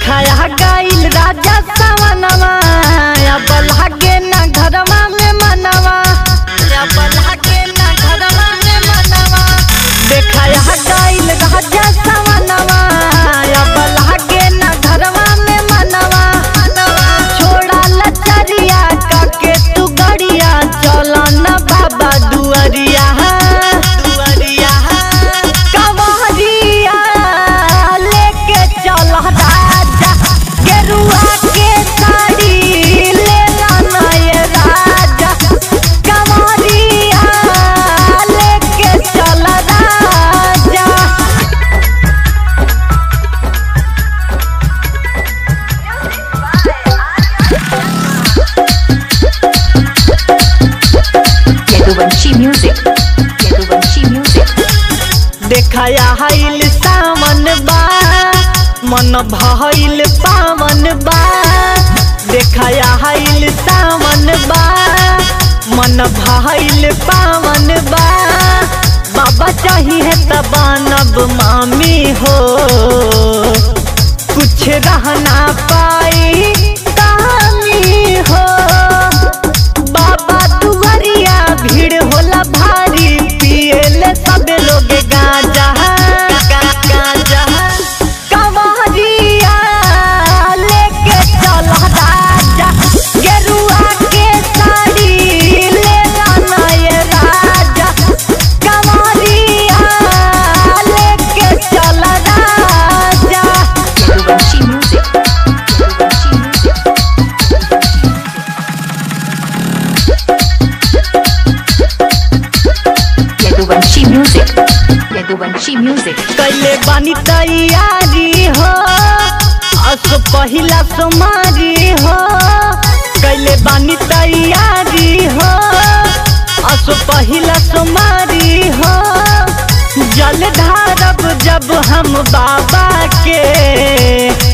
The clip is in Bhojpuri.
देखाया गईल राजा सवनवा अब लागे ना घरवा में मनवा अब लागे ना घरवा में मनवा देखाया गईल राजा सवनवा अब लागे ना घरवा में मनवा छोड़ा लचरिया काके तू गड़िया चल न बाबा दुअरिया दुअरिया कवरिया लेके चल राजा गेरुआ के साड़ी ले लाना ये राजा कवरिया लेके चल राजा Yaduvanshi Music. Yaduvanshi Music. देखाया हाइल सावन बा मन भइल पावन बा देखाया हाइल सावन बा मन भइल पावन बा बाबा चाहिए त बनब मामी हो कुछ रहना पाई कहानी हो बाबा दुआरिया भीड़ होला भारी पिएले सब लोग गांजा गांजा कवरिया लेके चल राजा गेरुआ के साड़ी ले लाना ये राजा कवरिया लेके चल राजा Yaduvanshi Music. Yaduvanshi Music. Yaduvanshi Music. Yaduvanshi Music. कैले बानी तैयारी हो असो पहिला सोमारी हो कैले बानी तैयारी हो असो पहिला सोमारी हो जल ढारब जब हम बाबा के